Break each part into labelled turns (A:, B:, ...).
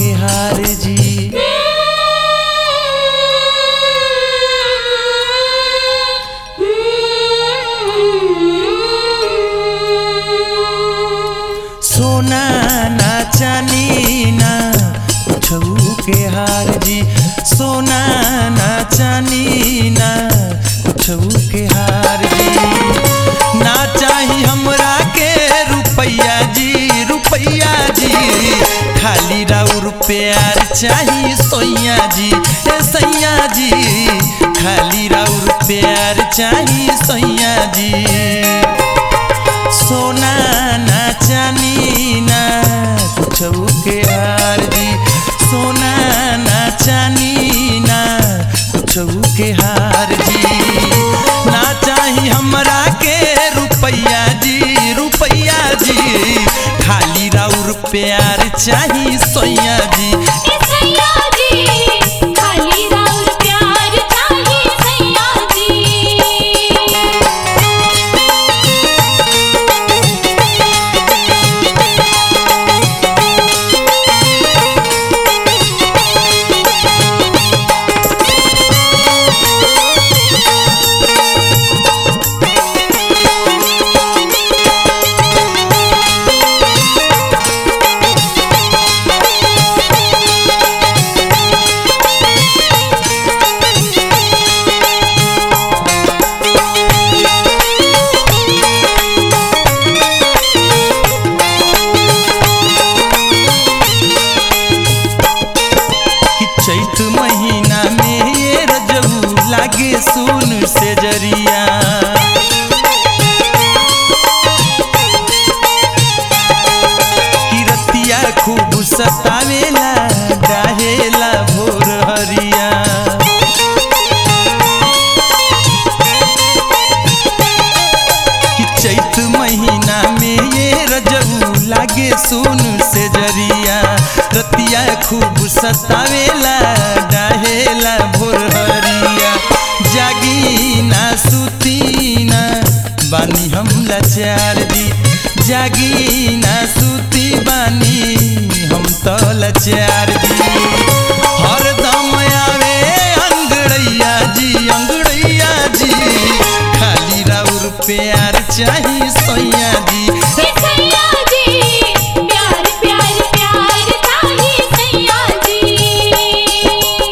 A: के हार जी सोना ना चानी ना कुछौ के हार जी सोना ना चानी ना कुछौ के हार जी ना चाही हमरा के रुपैया जी रुपैया जी खाली राउर प्यार चाही सोइया जी ए सैया जी खाली राउर प्यार चाही सैया जी सोना ना चानी ना कुछौ के हार जी सोना ना चानी ना कुछौ के हार जी ना चाही हमरा के रुपैया जी रुपैया जी खाली राउर प्यार चाही सोइया जी
B: ए सैया जी खाली राउर प्यार चाहिए सैया जी
A: कि चैत महीना में ये रजऊ लागे सुन से जरिया कि रतिया खूब सतावेला डाहेला भोर हरिया कि चैत महीना में ये रजऊ लागे सुन से जरिया रतिया खूब सतावेला डाहेला भोर हरिया जागी ना सुती ना बानी हम लाचार जी जागी ना सुती बानी हम तो लाचार जी हरदम आवे अंगड़ैया जी अंगड़ैया जी खाली राउर प्यार चाही सैया जी
B: ए सैया जी प्यार प्यार प्यार चाहिए सैया जी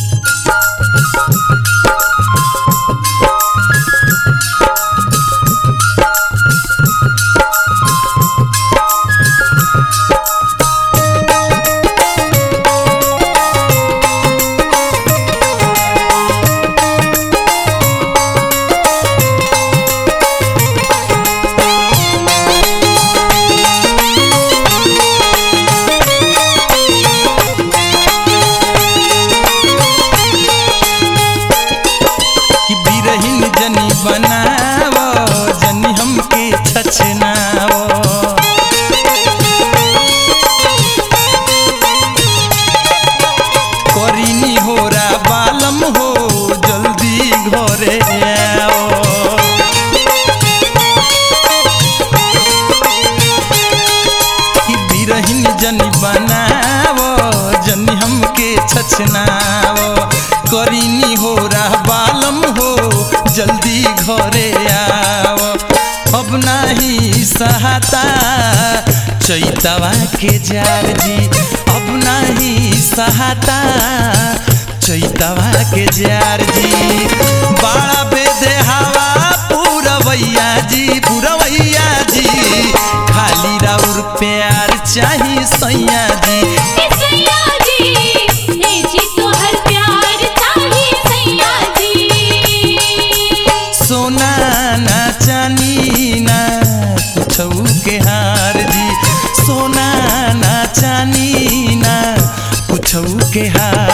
A: कि बिरहिन जनी बनावो जनी हमके छछनावो करीनी होरा बालम हो जल्दी घरे आओ कि बिरहिन जनी बनावो जनी हमके छछनावो करीनी हो बालम हो जल्दी घरे आओ अब नाही सहाता चैतवा के जार जी अब नाही सहाता चैतवा के जार जी बाड़ा बेदे हवा पूरवैया जी पूरवैया जी खाली राउर प्यार चाही सैया जी
B: ए सैया जी ए जी तोहर प्यार चाहिए सैया जी
A: सोना ना चानी ना कुछौ के हार जी सोना ना चानी ना कुछौ के हार